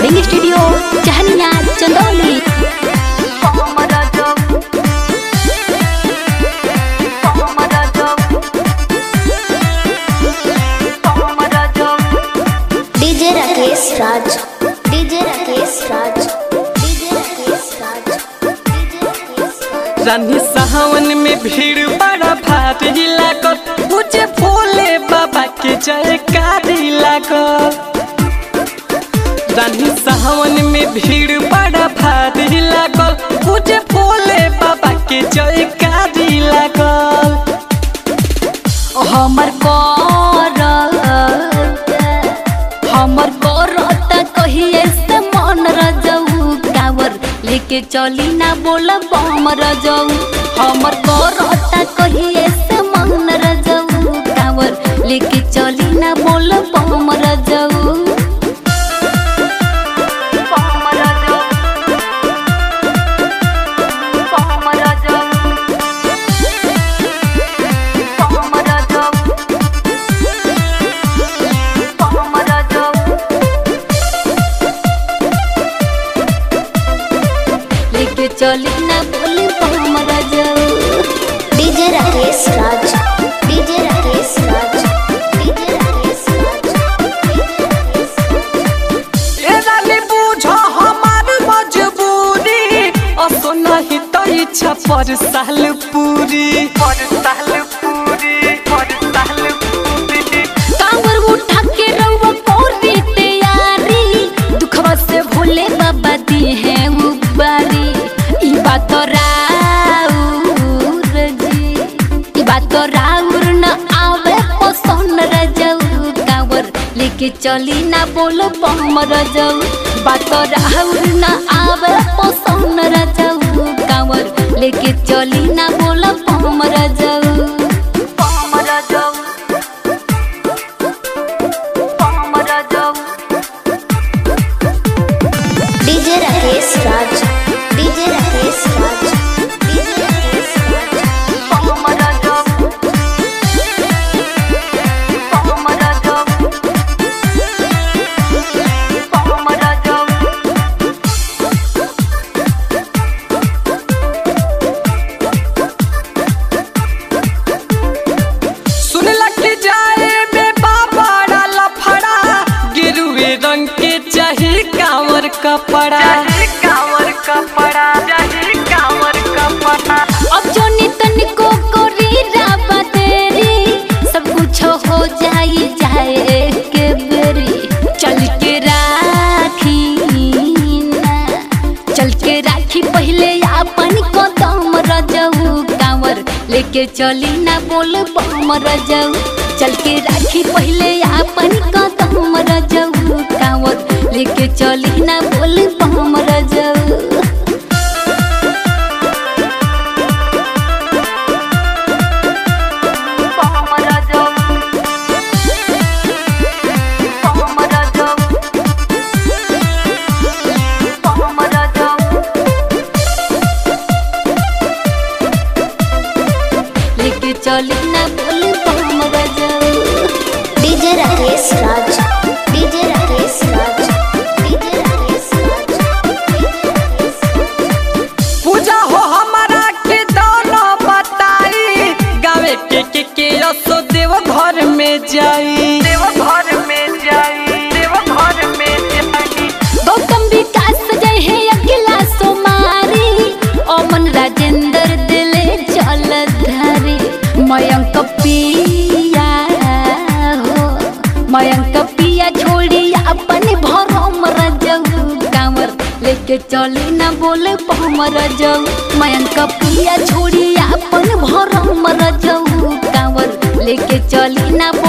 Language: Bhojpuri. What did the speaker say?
recording studio Chahaniya Chandauli DJ Rakesh Raj DJ Rakesh Raj DJ Rakesh Raj DJ Rakesh Raj रानी सावन में भीड़ बड़ा भारी लागल मुझे भोले बाबा के जयकारी लागल रानी सावन में भीड़ बड़ा भारी लागल मुझे भोले बाबा के जयकारी लागल हमर कर हमर करत कहिए से मन रजऊ कावर लेके चली ना बोल बम रजऊ हमर करत कहिए से मन रजऊ कावर लेके चली ना बोल बम रजऊ बम रजऊ बम रजऊ बम रजऊ बम रजऊ लेके चली ना बोली बम रजऊ DJ Rakesh Raj DJ Rakesh Raj DJ Rakesh Raj DJ Rakesh Raj ए रानी बूझो हमार मजबूरी असो नहीं तो इच्छा पर साल पूरी पर साल पूरी पर साल पूरी कांवर उठा के रउआ कोरी तैयारी दुखवा से भोले बाबा दी है उबारी ई बात तो राउर जी ई बात तो राउर न आवे पसंद रजऊ कांवर लेके चली ना बोलो बम रजऊ बात तो राउर न आवे पसंद रजऊ कांवर लेके चली ना बोलो बम रजऊ बम रजऊ बम रजऊ DJ Rakesh Raj DJ Rakesh Raj DJ Rakesh Raj बम रजऊ बम रजऊ बम रजऊ सुन लग जाए में बाबा डाला फड़ा गिरुए रंग के चाहे कांवर कपड़ा कांवर कपड़ा चाहे कांवर कपड़ा अब जो नितन को कोरी राबा तेरी सब कुछ हो जाई जाए के बेरी चल के राखी ना चल के राखी पहले अपन कदम रजऊ कांवर लेके चली ना बोल बम रजऊ चल के राखी पहले अपन कदम रजऊ कांवर लेके चली ना बोल बम रजऊ बम रजऊ बम रजऊ बम रजऊ लेके चली ना बोल बम रजऊ DJ Rakesh Raj DJ Rakesh Raj DJ Rakesh Raj DJ Rakesh Raj पूजा हो हमारा के दोनों बताई गावे के के के असो देव घर में जाई देव घर में जाई देव घर में जाई गौतम विकास जय है अकेला सोमारी ओमन राजेंद्र दिले चल धारी मयंक पिया हो मयंक पिया छोड़ी अपन भरम रजऊ कांवर लेके चली ना बोले बम रजऊ मयंक पिया छोड़ी अपन भरम रजऊ कांवर लेके चली ना